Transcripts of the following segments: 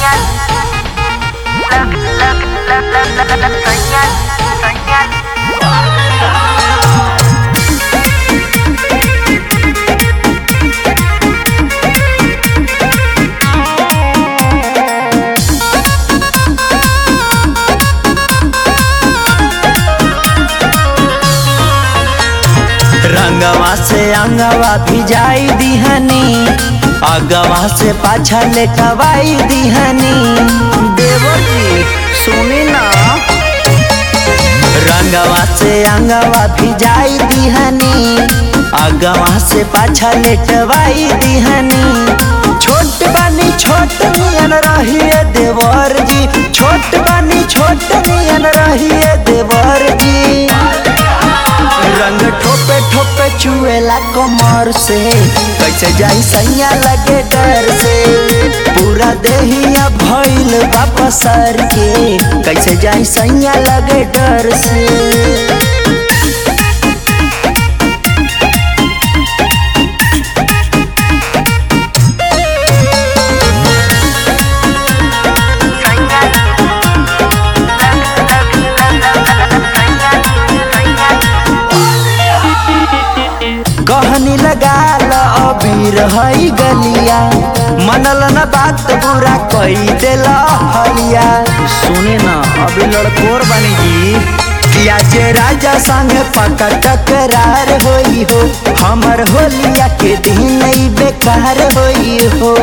रंगवा से अंगवा भिजाई दिहनी अगवा से पाछा लेटवाई दिहनी देवती सुनी ना रंगवा से अंगवा भिजाई दिहनी अगवा से पाछा लेटवाई दिहनी छोट बानी छोट नियन रहिए देवर जी छोट बानी छोट नियन रहिए देवर जी रंग ठोपे ठोपे चुएला कमर से कैसे जाई सैया लगे डर से पूरा देहिया भइल वापस सर के कैसे जाई सैया लगे डर से कहनी लगा ल अबीर हई गलिया मनल न बात बुरा कई देल हलिया सुने न अभी लड़कोर बनी जी किया जे राजा संग पका टकरार होई हो हमर होलिया के दिन ही बेकार होई हो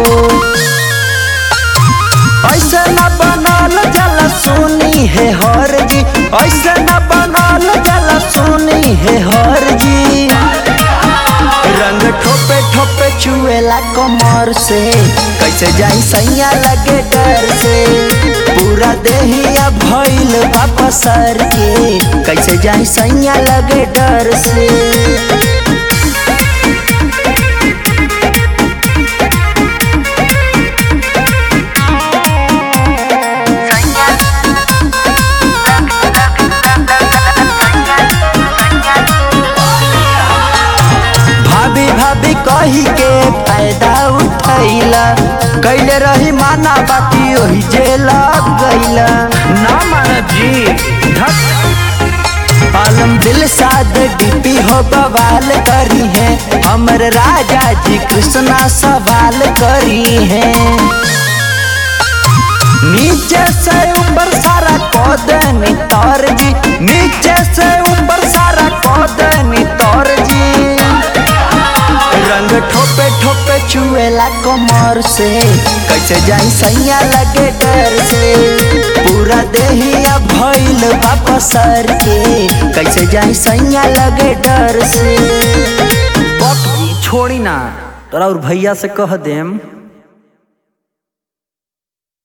ऐसे न बनल जल सुनी है हर जी ऐसे न बनल जल सुनी है हर जी रंग ठोपे ठोपे चुएला कमर से कैसे जाई सैया लगे डर से पूरा देहिया भइल वापस सर के कैसे जाई सैया लगे डर से भाभी भाभी कही के फायदा उठैला कैले रही माना बाकी ओही जेला गैला ना माना जी धक आलम दिल साद डीपी हो बवाल करी है हमर राजा जी कृष्णा सवाल करी है नीचे से ऊपर सारा कौदनी तौर जी नीचे से ऊपर सारा कौदनी तौर जी रंग ठोपे ठोपे चुएला कमर से कैसे जाई सैया लगे डर से पूरा देहिया भइल वापस सर के कैसे जाई सैया लगे डर से बक जी छोड़ी ना तोरा और भैया से कह देम